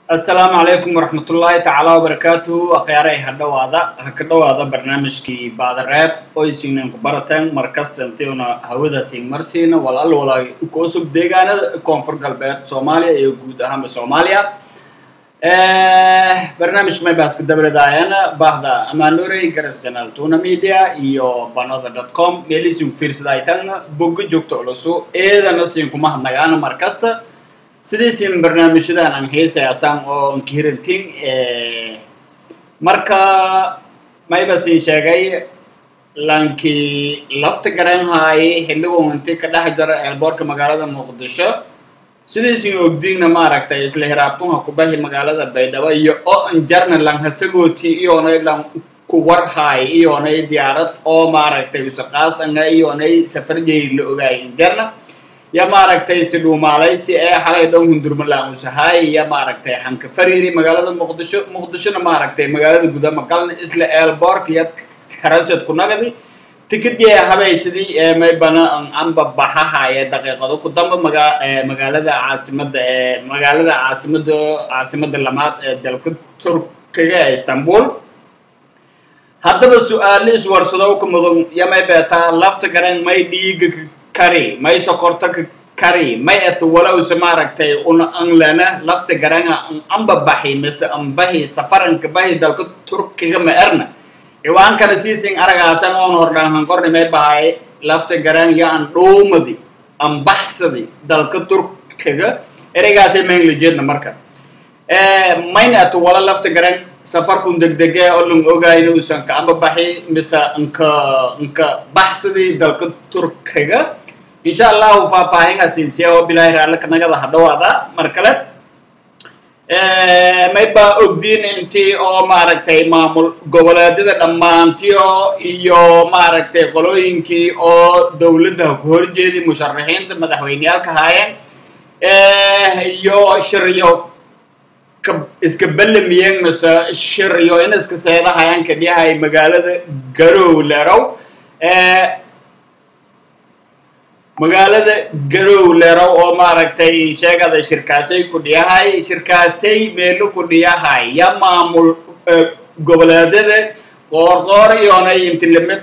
asalaamu calaykum waraxmatullaahi tacaala wabarakaatuhu akhyaarey ha dhowaada ha ka dhowaada barnaamijkii baadareeb oysignan ku barateen markasta intiuna hawadaasi marsiina walaal walaay koosub deegaanada koonfur galbeed soomaaliya iyo guud ahaanba soomaaliya barnaamijka maybaska dabredaayana bahda amaanurey garas channel tuna media iyo banoda dot com meelisin fiirsadaytan bogga joogta culusu eedana siin kuma hadnagaana markasta sidaysin barnaamijyadan aan xiisayaasaan oo nkihirantin marka maybasin sheegay lankii lafta garanhaayay xilligu inti ka dhex jara eelboorka magaalada muqdisho sidaysin ogdiigna maaragtay isla hiraabtunha kubahi magaalada baydhabo iyo oo anjarna lan hasagooti iyoonay lan kuwarhaay iyoonay diyaarad oo maaragtay usaqaasanga iyoonay safarjay la ogaay anjarna ya maaragtay si dhuumaalay si ee xalay dhow hundurmalaamusahaay ya maaragtay xanka fariiri magaalada muqdisho muqdishona maaragtay magaalada gudama galna isla eelboorka iyo karasad ku nagadi tikidye habaysidii ee maybana anba baxahaaye daqiiqado ku damba maga magaalada caasimada ee magaalada caasimada caasimada lamaad ee dalka turkiga ee istanbul haddaba su-aalo iswarsado ka mudan yamay beetaa lafta garan may dhiiga kari may sokorto ka kari may eto walowse maaragtay una anlana lafta garanga amba baxi mise ambahi safaranka bahi dalka turkiga ma erna ciwaankana siisin aragaasan oon hordhaan qorni may bahay lafta garan ya an dhuumadi ambaxsadi dalka turkiga ereygaasay maynla jeedna marka mayna eto wala lafta garan safarkun degdege oo lang ogayna usan ka amba baxi mise nka nka baxsadi dalka turkiga insha allahu faahfaahin asiinsiya oo bilaahi raalle kanagada ha dhawaada mar kale mayba ogdiin intii oo maaragtay maamul goboleedyada dhammaantiyo iyo maaragtay qolooyinkii oo dowladda ku horjeedi musharaxiinta madaxweyneyaalka haayeen iyo shiryo iska bellamiyeen mise shiryo in iska seedahayaan kadhiyahay magaalada garow lerow magaalada garow lerow oo maaragtay sheegada shirkaasay ku dhiyahay shirkaasay meelo ku dhiyahay ya maamul goboleedyada qoorqoor iyoonay inti limid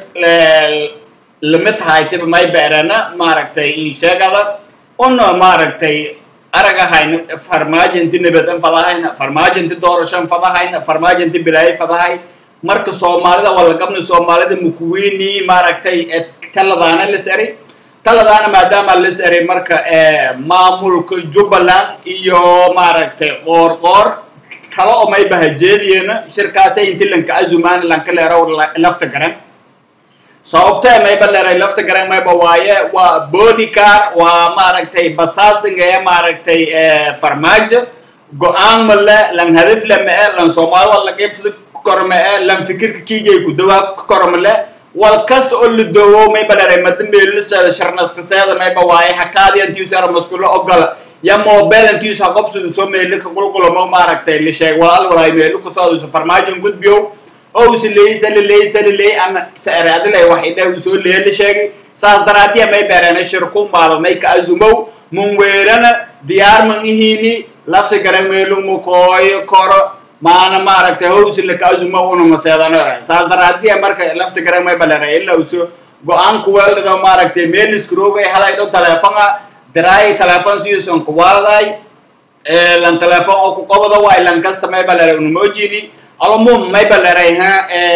limid haytiba may beerana maaragtay sheegada una maaragtay aragahayna farmaajinti nabadan fadahayna farmaajinti doorashan fadahayna farmaajinti bilaayo fadahay marka soomaalida walagabna soomaalida mukuwini maaragtay taladaana lis eri taladaana maadaama lis eri marka maamulka jubbaland iyo maaragtay qoor qoor kala oo mayba hajeediyeena shirkaasay inti lanka azumaan lanka leerow lafta garan sababtee mayba leeray lafta garan mayba waaye waa bodycar waa maaragtay basaasinga ee maaragtay farmaajo go-aan male lan hadaf le ma-e lan soomaali wal la qeybsada koro ma-e lan fikirka kiigay ku dawaa koro male wal kasta oo la doowo mayba leeray madambeeliseeda sharnaskaseeda mayba waaye hakaadi antiusara maskulo ogola ya mobile antius haqobsudu soo meeli ka qulqulamo maaragtay la sheeg walaal walaay meelu kusoodusa farmaajon gudbiyow oo usa leeyey sala leeyey sala leeyey ana saere adilay wax idhah uu soo leeye la sheegay saas daraadiya may beereena shirku maalamay ka azumow mun weerana diyaar man ihiini lafta garan meelu mukooyo koro maana maaragtay howsi laka azumow una maseedanore saas daraadiya marka lafta garan may balera ilaa uso go-aan kuweeldhido maaragtay meeliskroogay haday dho telefonga diraay telefon siusan kuwaalday lan telefon oo kuqobado waay lan kasta may balera unamojini almum may baleray ha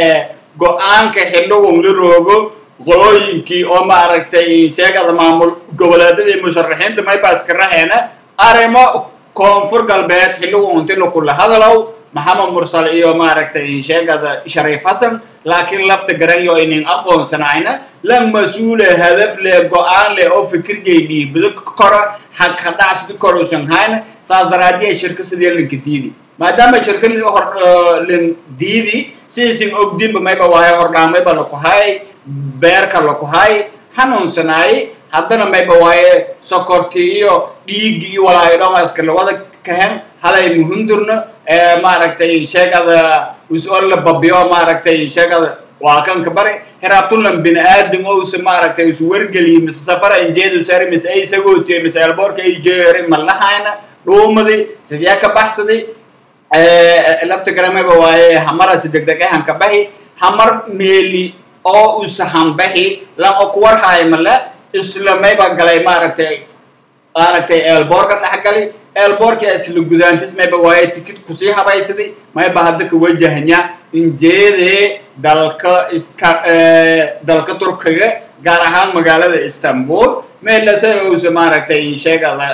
go-aanka xildhigun la roogo qolooyinkii oo maaragtay sheegada maamul goboleedyadii musharaxiinta mayba iska raheena arrimo koonfur galbeed xildhigun inti lakula hadalow maxamed mursal iyo maaragtay sheegada shariif xasan laakiin lafta garanyo inin aqoonsanayna la mas-uule hadaf leh go-aan leh oo fikirjay dhiibado koro hag hadhacsdi korusan hayna saas daraadiya shirka sidee lanka diidi maadaama shirkadii hor lan diidi sidaysin ogdinba mayba waayo hordhaamayba lakuhay beerka lakuhay hanuunsanaay haddana mayba waaye sokorti iyo dhiigi iyo walaayodhamaska lawada kahen halay muhundurna maaragtay sheegada us-oo la babiyo maaragtay sheegada waa kanka bari hiraabtulan bini aadam oo usa maaragtay isu wargeliye mise safara injeedu sari mise ay sagootiye mise elboorka ay jeeri ma lahayna dhuumadi sidyaa ka baxsaday lafta gare mayba waaye hamarasi degdeg e hanka bahi hamar meeli oo usa hanbahi lan oo kuwarhaay male isla mayba galay maaragtay maaragtay eelboorka dhex gali eelboorkia isla gudaantis mayba waaye tikid kusii habaysadi mayba hadda ka wajahnya injeedee dalka iska dalka turkiga gaar ahaan magaalada istanbul meelase ousa maaragtay sheegada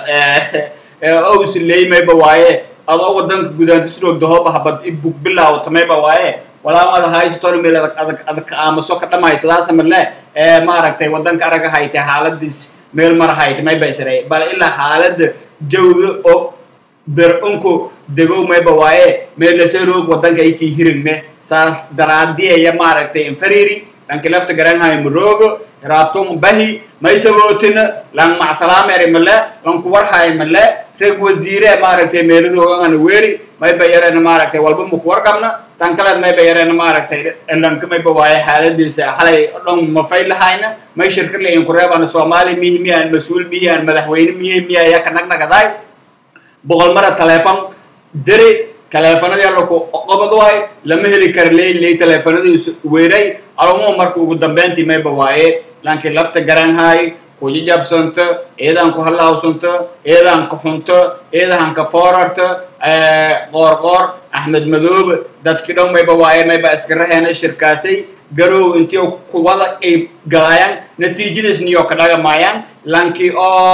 ousa leey mayba waaye adoo wadanka gudaantisnoo dahoba habad i bug bilaawata mayba waaye walaamada haysaton meel adag adag adag aamuso ka dhamaysadaasa male maaragtay wadanka araga haytay xaaladiis meel mara haytay mayba isray bal ilaa xaalada jawga oo ber-unku degow mayba waaye meelase roog wadanka aykii hirigne saas daraadiyaya maaragtay infariri lanki lafta garanhayo maroogo raabtum bahi maysabootina lan macsalaameri male lanku warhayo male reg wasiire maaragtay meeladoogan weeri mayba yarena maaragtay walba maku warqabna tan kaleed mayba yarena maaragtay lanka mayba waaye xaaladiisa xalay dhan mafay lahayna may shirka layin kureebana soomaali mihi miyaan mas-uul miyaan madaxweyne mihi miya yaka nagnagadaay boqol mara teleefon diri teleefanadii allaku qobad waay lama heli kara ley ley teleefanadiisu weeray alumuhu marka ugu dambeyntii mayba waaye lankii lafta garanhaay kujijabsanto eedaan ku halaawsanto eedaan ka xunto eedahan ka foorarto qoor qoor axmed madoobe dadkii dhan mayba waaye mayba iska raheena shirkaasay garow intii kuwada ay galaayaan natiijadiisniyo ka dhagamaayaan lankii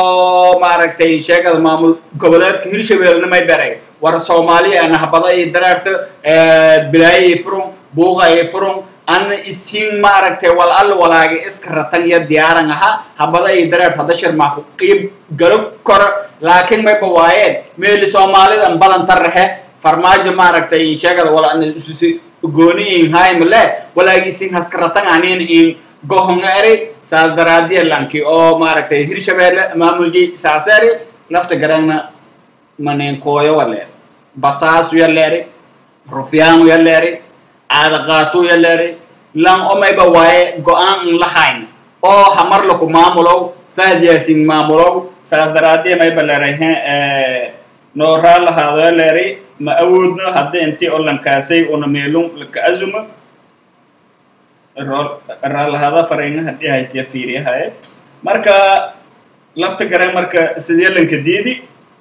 oo maaragtay sheegada maamul goboleedka hirshabeelna may beray war soomaaliya nahbada iyo dareerta bilaayay furun buuqayay furun anna isiin maaragtay wal alla walaagi iska ratan iyo diyaaran ahaa habada iyo dareert hadda shir maaku qiib galo koro laakiin mayba waayeen meeli soomaalidan badanta rahe farmaajo maaragtay sheegada wala ana isusi gooni in haymale walaagi isiin haska ratan anin in gohonga eri saas daraadiya lanki oo maaragtay hirshabeelle maamulji saaseri lafta garangna manenkooyo waleer basaasu yaleeri rufyaanu yaleeri aadaqaatu yaleeri lan o mayba waaye go-aan in la hayna oo hamar laku maamulow fahad yaasin maamulow saas daraadiya mayba leerahe nooraa lahaado yaleeri ma awoodno hadda intii oo lankaasay una meelun laka azuma raalahaada farayna haddii haytiya fiiriyahaye marka lafta gare marka sidee lanka diidi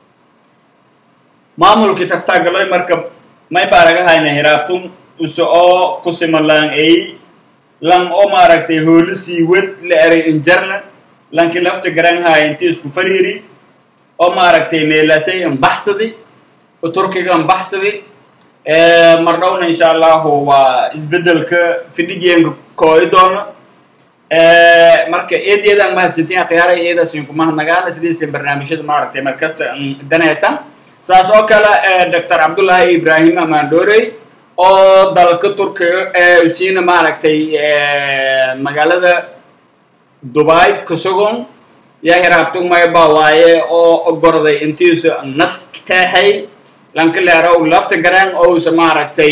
maamulkii taftagaloy marka may baaraga hayna hiraabtum use oo kusima lang ay lang oo maaragtay hoolo sii wed la eray injarna lanki lafta garan haya inti isku fariiri oo maaragtay meelasay anbaxsadi turkiga anbaxsadi mar dhowna insha allahu waa isbedelka fidhigeenka kooyi doono marka eedeedaan mahadsantiin akhyaara eedaas inku mahadnagaana sidiisa barnaamijyada maaragtay markasta danaysan saas oo kale doctor cabdullaahi ibrahim amandorey oo dalka turkiga usiina maaragtay magaalada dubai kasogon yaa hiraabtug mayba waaye oo ogorday intiisu nasteexay lanka leerow lafta garan ousa maaragtay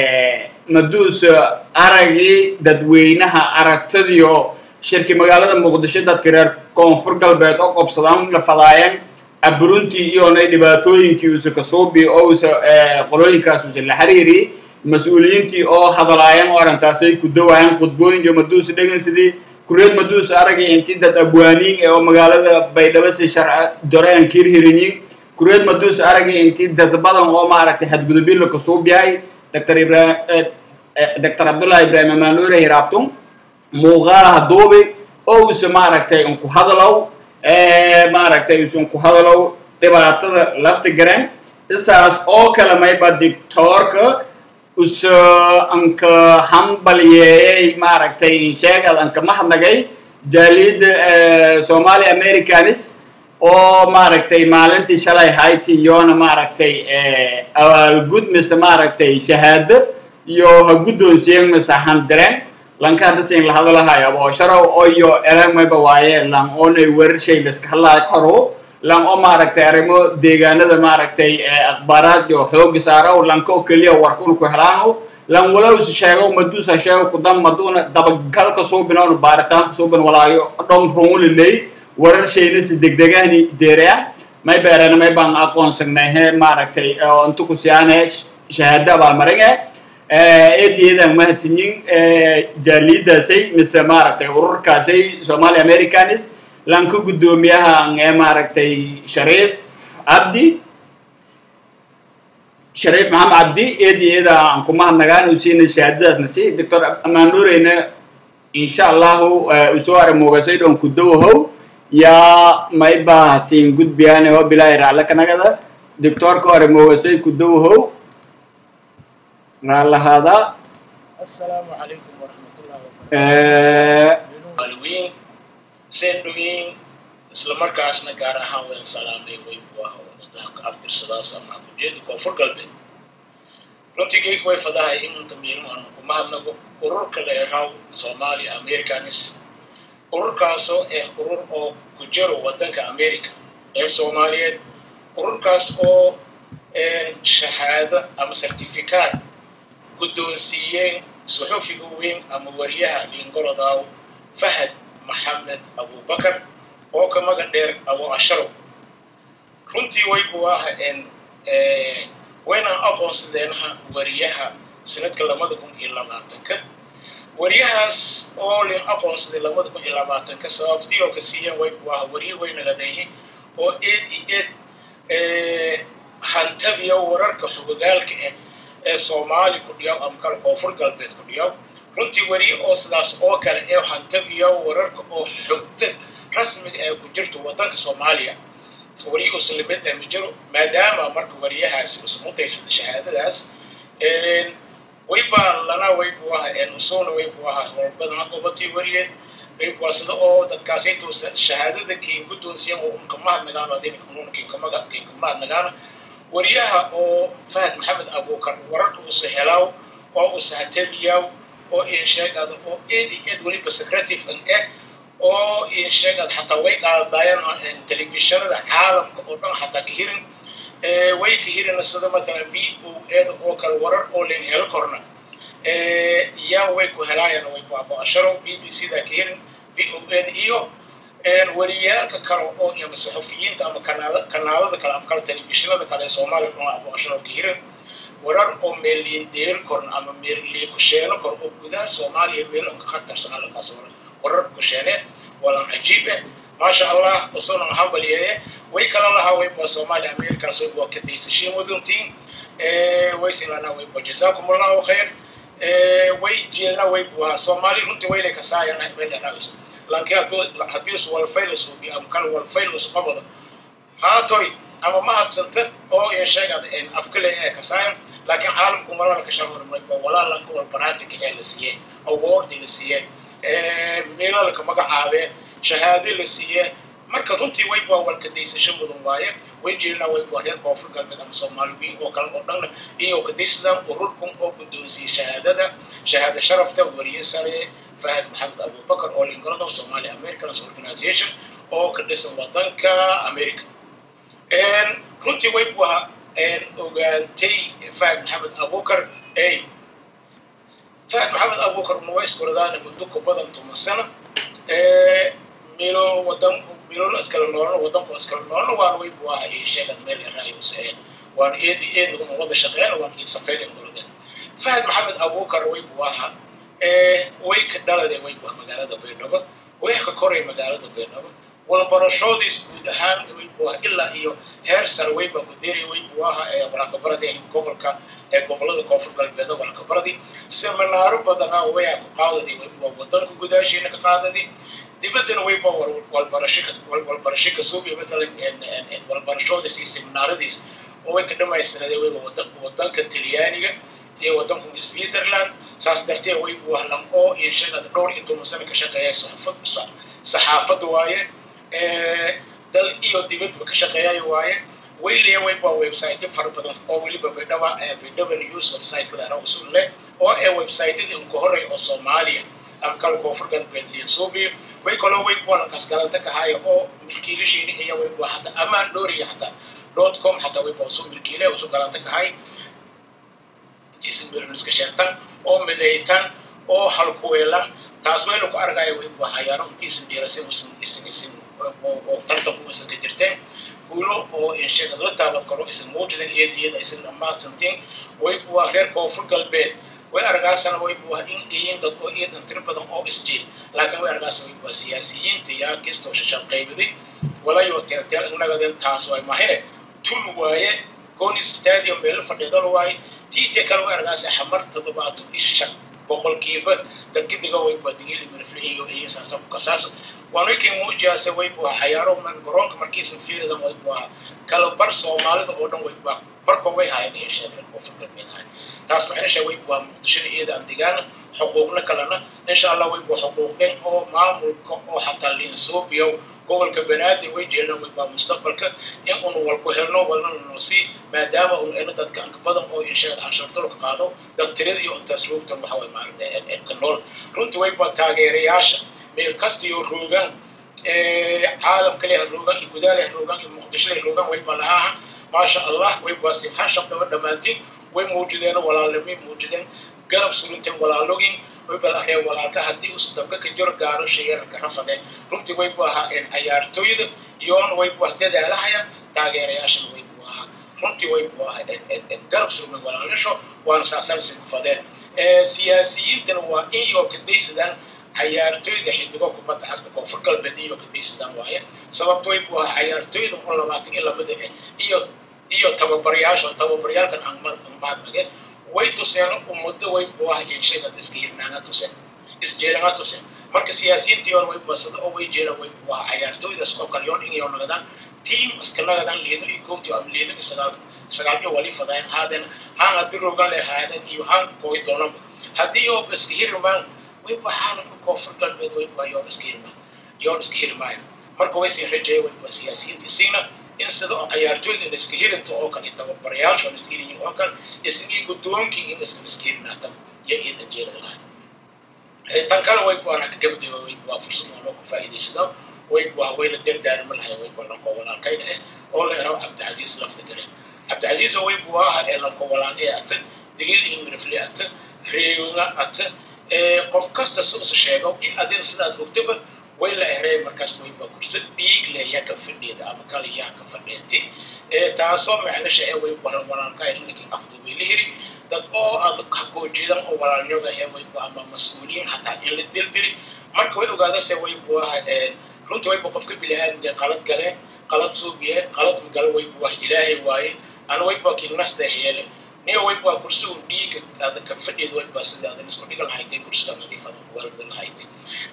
maduusa aragii dadweynaha aragtadiyo shirki magaalada muqdisho dadka reer koonfur galbeed oo qobsadaan la fadaayeen aburuntii iyonay dhibaatooyinkii usa kasuubi oo usa qolooyinkaas usa la xiriiri mas-uuliyiintii oo hadalaayeen oo arrintaasay ku dawaayeen khudbooyin iyo maduusa dhegeysadii kureed maduusa aragay intii dad abwaaniin ee oo magaalada baydhabo si sharca doreen kirhirinyin kureed maduusa aragay intii dad badan oo maaragtay xadgudubyo la kasuubiyahay dr ibrahim dr cabdullahi ibrahim amanuure hiraabtum muuqaalaha duubi oo usa maaragtay unku hadalow maaragtay usan ku hadalow dhibaatada lafta garan isaas oo kale mayba dictoorka usa anka hambalyeeyey maaragtay sheegad anka mahadnagay jaaliyadda somali americanis oo maaragtay maalintii shalay hayti iyona maaragtay abaalgud mise maaragtay shahaado iyo ha guddoonsiyen mise handireen lanka haddasin la hadalahayo aboosharow oyo erag mayba waaye lang oonay werar shay laska hadlaa karo lang oo maaragtay arrimo deegaanada maaragtay akhbaaraad iyo xooga saaraw lanka oo keliya warkun ku helaano lang walowsi sheego maduusa sheego kudam maduuna dabagalka suubinoon baaritaanka suubin walaayo dhom runuliley warar shayna si degdegahni deeraya may beerana may baan aqoonsagnay he maaragtay inta ku siyaane shahaado abaalmarin ah eedayadan mahadsanyin jaalidaasay mise maaragtay ururkaasay somali americanis lanka guddoomiyaha ee maaragtay shariif cabdi shariif maxamed cabdi eed iyo eeda aan ku mahadnagaan uu siina shahaadadaasna si doctor amaandhoreyna insha allahu usoo aramogasay dhon kudowahow yaa mayba siin gudbiyaan oo bilaahi raala kanagada doctorka aramogasay kudowahow raalahaada asalaamu calaykum waraxmatullahi wabarakaatu maalweyn seen dhoweyn isla markaasna gaar ahaan wayn salaamay weyn buu ah ummadaha ka abtirsadaas ama kujeeda koonfur galbeed runtii geeg way fadahay inunta miirin aanu ku mahadnago ururka la eraw soomaaliya americanis ururkaasoo ah urur oo ku jiro waddanka america ee soomaaliyeed ururkaas oo shahaado ama certificaat guddoonsiiyeen suxufiga weyn ama wariyaha liingolodaw fahad maxamed abubakar oo ka maga dheer abu asharow runtii way buu ah waynaan aqoonsadeenha wariyaha sanadka labada kun iyo labaatanka wariyahaas oo lin aqoonsaday labada kun iyo labaatanka sababtii oo ka siiyeen way buu ah wariye waynagadayhi oo eed iyo eed hantabiya wararka xogogaalka ah ee soomaali ku dhiyaw ama kale koonfur galbeed ku dhiyaw runtii weriye oo sidaas oo kale ee hantabiya wararka oo xogta rasmiga ee ku jirto waddanka soomaaliya weriye uslimid ee ma jiro maadaama marka wariyahaasi usmutaysada shahaadadaas waybaa lana way buu aha usuna way buu aha howlbadan qobatii wariye waa sida oo dadkaasayto shahaadada kiin guddoonsiyan oo unka mahadnagaano adinka kinkamaga kinka mahadnagaano wariyaha oo fahad maxamed abukar wararka usa helaaw oo usa hatabiyaw oo insheegada oo eed iyo eed weliba secretive an eh oo insheegada xataa way qaadayaan telefishinada caalamka oo dhan xataa ka hirin way ka hirina sida mathalan v o eeda oo kale warar oo len helo korna yaa way ku helaayaan way ku abo-asharo b b c da ka hirin v o eeda iyo wariyaalka kale oo ama saxufiyiinta ama kanaalada kale ama kale telefishinada kale ee soomaaliya dhuna abo-asharo ka hirin warar oo meelliin deeri korna ama meelliin kusheeno kor oo gudaha soomaaliya meelo ka khatarsan halkaas warar kusheene walan cajiib eh maasha allah usuna hambaliyeeye way kala lahaa wayba soomaaliya amerikaas wayba kadaysashiin waduntiin way silana wayba jazaakum allahu khayr way jeelna waybu soomaali runtii waylay kasaayana meeleraaiso lanki haddii is walfaylas hubi ama kale walfaylas qabado haatoy ama ma hadsanta oo in sheegada afkale ee kasaayan laakiin caalamku malala ka shaqormayba walaalanka walbaraatika ee la siiyey awoordi la siiyey meelalka magacaabee shahaade la siiyey marka runtii wayba walkadaysasho mudan waaye way jeelna wayba reer koonfur galbeed ama soomaaliyiin oo kale oo dhanna iyagoo kadaysadaan ururkan oo guddoonsiiyey shahaadada shahaada sharafta wariye sare fahad maxamed abubakar oo lingolada somali americans organization oo ka dhisan wadanka america runtii waybu ahaa ogaantay fahad maxamed abubakar ey fahad maxamed abubakar una iskoradaana muddo ku badan toban sano milo wadan milona iskala noolna wadanku iskala noolna waana waybu ahaa iyo sheegad meel eraayus waana eedi eed una wada shaqeyn waana iyo safeyn ingolada fahad maxamed abubakar waybu ahaa way ka dhalade waybu ah magaalada baydhabo way ka koray magaalada baydhabo walbarashoodiis guud ahaan waybu ah ilaa iyo heer sare wayba ku deeray waybu aha ee walakabaradi gobolka ee gobolada koonfur galbeed walakabaradi seminaaro badanaa waya ku qaadadi waybu wadanka gudaashiina ka qaadadi dibaddana wayba walbarasho walbarasho ka suubiya matalan walbarashoodiis iyo seminaaradiis oo way ka dhamaystirade wayba wadanka talyaaniga iyo wadanku switzerland saas darteed waybu ahlan oo iyo sheegada dhowr iyo toban sano ka shaqeeya saxaafad waaye dal iyo dibadba ka shaqeeyayo waaye wayliya wayba website fara badan oo weliba baydhaba baydhaba news website kaleera usul leh oo ee websitedii unka horey oo soomaaliya ama kala koonfur galbeed liinsuubiyo way kaloo wayba lankaas galanta kahaayo oo milkiilashiini iyo wayba hataa amaan dhooriya hataa dot com hataa wayba usu milkiile usu galanta kahay iska sheegtan oo midaytan oo halkuweelan taas waynu ku argaya wayba cayaaro intii isin dhiirasay isin isin isin oo tartanku isan ka jirteen guulo oo insheegad la taabad karo isan muujidan iyada iyada isan dhammaadsantiin way buwa reer koonfur galbeed way argaasana way buwa in iyin dad oo iyadan tiro badan oo isjiil laakiin way argaasa way buwa siyaasiyiinta yaa kistoo shashab qaybaday walayo teerteel inagaden taas way mahine tul waaye goni stadium meelo fadhiidal waaye tiite kale way argaasa xamar toddobaatan ishan boqolkiiba dadka diga way buwa digili mirfliiyo iyo saasa kasaas waanu ikin muujiyaase way buwa cayaaro man garoonka markiisan fiiridan way buwa kala bar soomaalida oo dhan way buwa barko way haayeen iyo sheekhan koonfur galbeed haayeen taas macnisha way buwa muqdishada iyada aan digaana xuquuqna kalena insha allah way buwa xuquuqeen oo maamulka oo xataa linsoobiyow gobolka banaadir way jeelna way baa mustaqbalka in unu walku helno walna noosii maadaama unu ena dadka anka badan oo insheegad canshuurtalo ka qaado dad tirada iyo intaas roogtan waxa way maaragtay ka nool runtii way baa taageerayaasha meel kasta iyo roogaan caalamka leh roogaan iyo gudaa leh roogaan iyo muqdisho leh roogaan way baa lahaaha maasha allah way baa simxaan shabdhaba dhammaantiin way muujideen walaalnimay muujideen garab surinteen walaalogin way baa la reeb walaalka haddii usu dabka ka jiro gaaro shayarka rafadeen runtii way buu ahaa cayaartooyda iyoona way buu dadaalahaya taageerayaashana way buu ahaa runtii way buu ahaa garab surmay walaalasho waana saasaalsi ku fadeen siyaasiyiintana waa in iyo kadaysadaan cayaartooyda xidigo kubadda cagta koonfur galbeed iyo kadaysadaan waaye sababto way buu ahaa cayaartooyda oo labaatan iyo labada eh iyo iyo tababarayaasha tababaryaalkan anmaadnage way tuseen ummado way buu ahaa insheegad iska hirnaanga tuseen isjeelanga tuseen marka siyaasiyiintiyoon way basada oo way jeelaan way buu ahaa cayaartooydaas oo kale yoon inay nagadaan tiim iska nagadaan liido iyo goobti ama liido iyo sagaal sagaal iyo wali fadayaan haadeen haan haddii rogan leh haadeen iyo haan kooy doonanba haddii oo iska hirmaan way buu caalamka koonfur galbeed way buu yoon iska hirmaan yoon iska hirmaayo marka way sii rajeeya way buu siyaasiyiinta isiina in sida oo cayaartooyda in iska hirinta oo kale tababarayaasha in iska hirin oo kale isagii guddoonkii in iska iska hirnaatan iyo iyada jeelada lahay tan kale way buu anaka gabagaba way buu fursad oo loo ku faa'iidaysado way buu haweyna dardaarma lahay way buu lanko walaalkayna eh oo la eraw cabdicasiis lafta gare cabdicasiis way buu aha ee lanko walaal ee ata digil iyo mirifle ata reeyona ata qof kasta si usa sheego in adin sidaad ogtaba way la ereey markaas way baa kursad dhiig leh yaa ka fadhiyada ama kale yaa ka fadhiyati taasoo macnasha ee way baran walaalka ee ninkii afdu way la hiri dad oo adag hakoo jeedan oo walaalnyoga ee way bu ama mas-uuliyiin hataa in la dildiri marka way ogaadase way bu aha runtii way bu qofka bili-aadmiga qalad gale qalad suubiye qalad migale way bu ah ilaahay waaye ana way baa kinnasteex yeele niyo way baa kursi un dhiiga adag ka fadhiyada way baa sidii adan isku dhiga lahaytay kursida nadiifada waalida lahaytay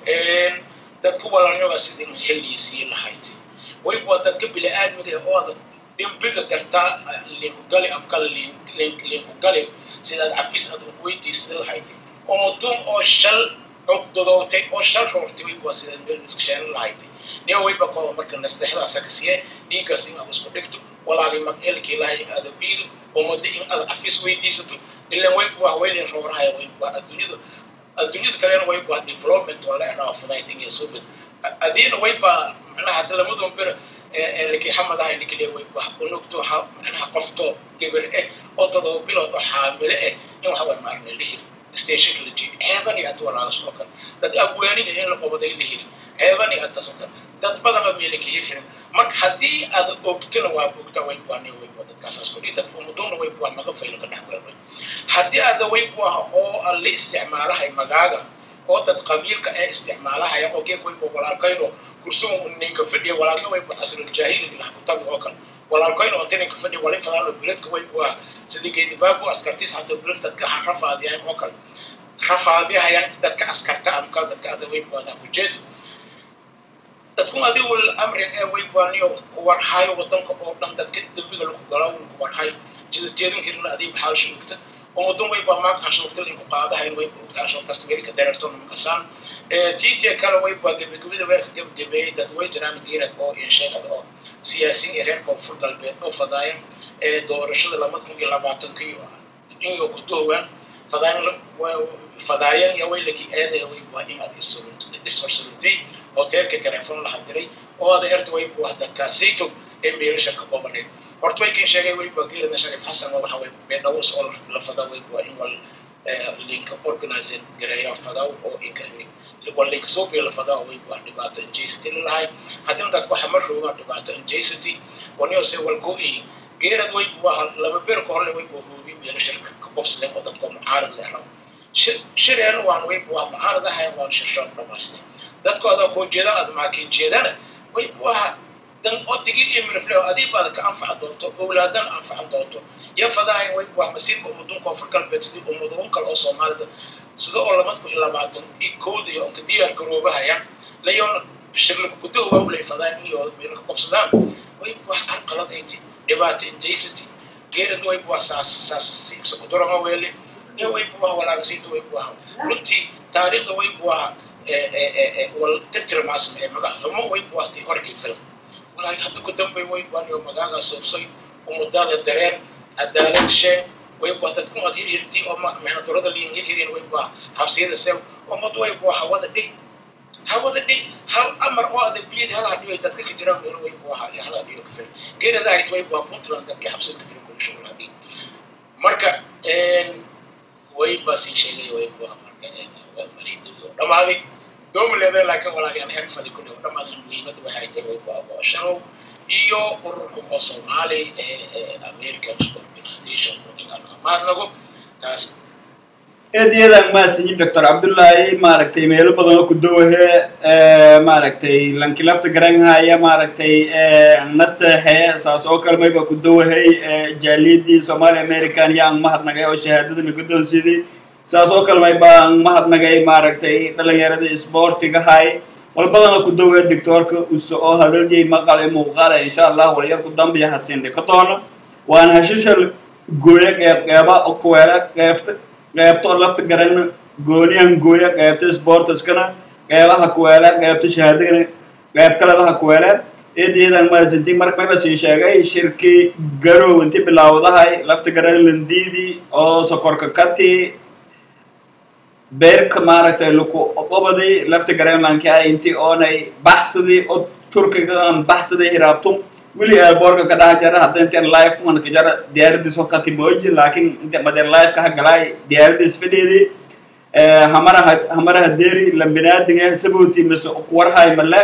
dadka walaalnyoga sidin heliisii lahayti way bua dadka bili-aadmiga oo adag dembiga dartaa linkugale ama kale linkugale sidaad cafis aad weydiisada lahayti umuduun oo shal cugdadootay oo shal roortay way bua sidaad meel iska sheelan lahayti niyo wayba kooba marka nasteexdaasa ka siye dhiiggaas in aad isku dhigto walaagay mag-eelkii lahay in aada biido umada in aad cafis weydiisato ilan way bua weylin roorahaya way bua adduunyada adduunyada kalena way baa development waa la eraa fudaytin iyo subid adiina way baa macnaha hadda lamadun bir laki xamad ahay nikile way baa unugto macnaha qofto gabar eh oo todoba bilood oo xaamile eh in waxa way maarna la hiri stationka la jeedi ceeban iyo ad walaagas oo kale dad abwaaniga in la qobaday la hiri ceeban iyo adtaas oo kale dad badana meela ka hir hirin marka haddii aad ogtana waa ogta way buani way bua dadkaasaas kudhi dad umuduuna way bua naga faylo ka dhex weelmay haddii aada way buah oo aan la isticmaalahay magaaga oo dad qabiilka ee isticmaalahaya oo geeg way bua walaalkayno kursugu ninka fadhiya walaalka way bua asruljaahiliga laha ku tabi oo kale walaalkayno inta ninka fadhiya walay fadaano biladka way bua sidii geedibaabu askartiis hato bilad dadka ha rafaadiyahan oo kale rafaadiyahayan dadka askarta ama kale dadka ada way buada ujeedo dadku adigu amrin ee way baaniyo kuwarhayo wadanka oo dhan dadka dembiga lagu gala un kuwarhayo jidateedin hirna adiib xaalsha ogta umadun way baa maag canshuurta linku qaadahayn way ogta canshuurtaas meelka dareertona makasaan tiitee kale way baa gebagabada way ka gebagabeeyey dad way jiraan geerad oo iyo sheegada oo siyaasiin ee reer koonfur galbeed oo fadaayan ee doorashada laba kun iyo labaatankii iyo ku doowaan fadaayan fadaayan iyo way laki eedaya way baa in aad isfarsurintay hoteelka telefoon la hadiray oo ada erta way buu dadkaasayto ee meelasha ka qobaneed horta way kan sheegay way baa geerada shariif xasan oo waxa way beedhawos oo la fada way baa in wal linka organized gareeya fadaw oo inka waa linka soo beela fadaw way waa dhibaato injacity lalahay haddina dadku waxa ma roogaan dhibaato injacity waniyo se walgo-i geerad way waa laba beer ka horle way buu hoobi meelo shirka ka bobsleen oo dadka mucaarad leh rabo shireen waan way waa mucaarad ahayn waan shirshaan dhamaystay dadku adaa koo jeedaan aad maakin jeedana way waa dan odigii iyo mirifle adii baad ka anfaci doonto owlaadan anfacan doonto iyo fadahay way waa masiirka ummadun koonfur galbeed sidii ummadun kale oo soomaalida sida oo lamadku iyo labaatan iyo kooda iyo onka diyaar garoobahayaan layoona shirlika gudaha waa ulay fadaan iyo meelo ka qabsadaan way waa carqaladayti dhibaato injacity geerad way waa saas saas sakudurama weele iyo way waa walaagasiinta way waa runtii taariikhda way waa wal tirtira maasma ee magac xumo way waa tii horkii filan walaahi hadda ku dambay way waaniyo magaagaa soobsay umadaada dareen cadaalad sheen way waa dadku aad hirhirtii oo macna durada liin hirhirin way waa xabsiyada sew ummad way waa hawada dhig hawada dhig hal amar oo adag biyad hal hadhiyo dadka ka jiraan meel way waa hal hadhiyo ka filan geerada ahayd way waa puntland dadkii xabsiyada ka jiran kulisho wala dhig marka way baa sii sheegay way waa marka waa mariida dhamaaday دوم اللي لكن ولا يعني حرفة دي كله لما المهمة وهاي تروي بابا شرو iyo ururka oo Soomaali ee American Organization in amaad lagu taas eedayadan maasinyi doctor cabdullaahi maaragtay meelo badan oo ku dawahe maaragtay lankilafta garanhaya maaragtay nasteexe saas oo kale mayba ku dawahay jaaliyadii somali american yaan mahadnagay oo shahaadadana guddoonsidii saas oo kale may baan mahadnagay maaragtay dhalinyaradii isboortiga hay wal badana ku dawee doctoorka uso oo hadhaljay maqal ee muuqaala insha allah walyar ku dambiya hasindhi ka doono waan hashishal gooya qeyb qeyba oo kuweela qeybta qeybta oo lafta garana gooniyan gooya qeybta sportiskana qeybaha kuweela qeybta shahaadagana qeyb kaladaha kuweela eedayadan maasinti marka mayba sii sheegay shirkii garow inti bilaawdahay lafta garana landiidi oo sokorka kati beerka maaragtay laku qobadii lafta greenlandki ay intii oonay baxsadii oo turkiga aan baxsaday hiraabtum weli airbortka ka dhaha jara hadda inteen life man ka jara diyaaradiis oo kati mooji laakiin inte madeer life ka hagalaay diyaaradiis fadhiidii hamaraha hamaraha deeri lambinaadiga sabuuti mise kuwarhay male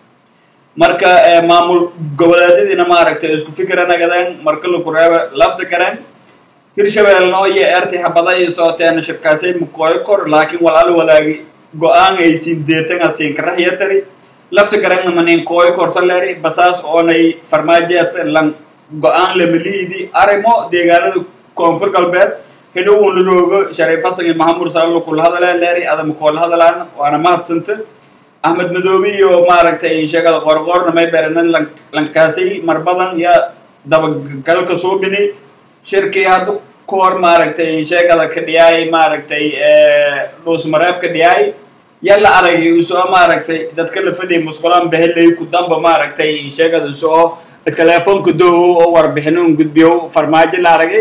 marka maamul goboleedyadiina maaragtay isku fikira nagadeen marka laku reeba lafta gareen hirshabeelna oo iyo eertay habada ay sooteen shirkaasay mukooyo kor laakiin walaal walaagi go-aan ay siin deertan asiin karaxya tari lafta garanna manin kooyo korta leeri basaas oonay farmaajeet lan go-aan lamaliidi arrimo deegaanada koonfur galbeed hidhow un la roogo shariifasan iyo mahamud salalo kula hadala leeri adama koola hadalaan waana mahadsanta axmed madoobi iyo maaragtay sheegada qorqoorna may beeranan lankaasay marbadan iyo dabagalka suubini shirkii hadda ku hor maaragtay sheegada ka dhiyaay maaragtay dhuusmareeb ka dhiyaay yalla aragay usoo maaragtay dadka la fadhiya musqulaan behelay ku damba maaragtay sheegada usoo telefoonka doowo oo warbixinun gudbiyo farmaajo la aragay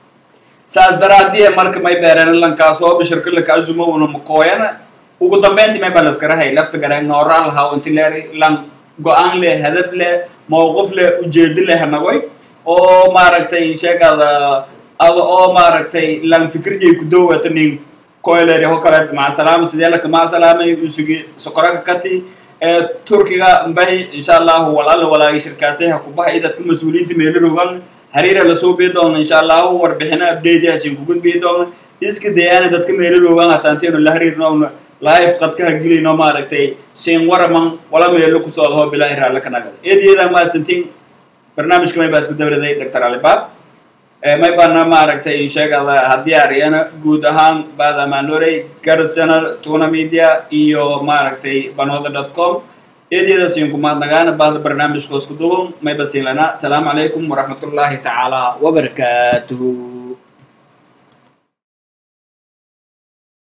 saas daraadiya marka may beereen lankaasoo bishirka lakaasumo una makooyana ugu dambeyntii may balaskarahay lafta gareen nooraa lahaa inti leeri lan go-aan leh hadaf leh mowqif leh ujeedo leh nagoy oo maaragtay sheegada ada oo maaragtay lan fikirjay ku dowata nin koiler ho kale macasalaama sidee laka macasalaamay usugi sokoraka kati ee turkiga mbahi insha allahu walaala walaagi shirkaasay ha kubahay dadka mas-uuliyiinta meelo rogan hariira lasoo bii doona insha allahu warbixino update hasin ku gudbii doona iska dayaana dadka meelo rogan hataanteenu la hariirnoona life qadka ha gelino maaragtay siin waraman wala meelo kusoo laho bilaahi raalla ka nagada eedyada maadsantiin barnaamijka may baa isku dawladay doctor alibaab may baana maaragtay sheegada haddii ariyana guud ahaan baada manorey gars channel tuna media iyo maaragtay banoda dot com eedyada siin ku mahadnagaana baada barnaamijka isku duban may basiin lana asalaamu calaykum waraxmatullaahi tacaala wabarakaatuhu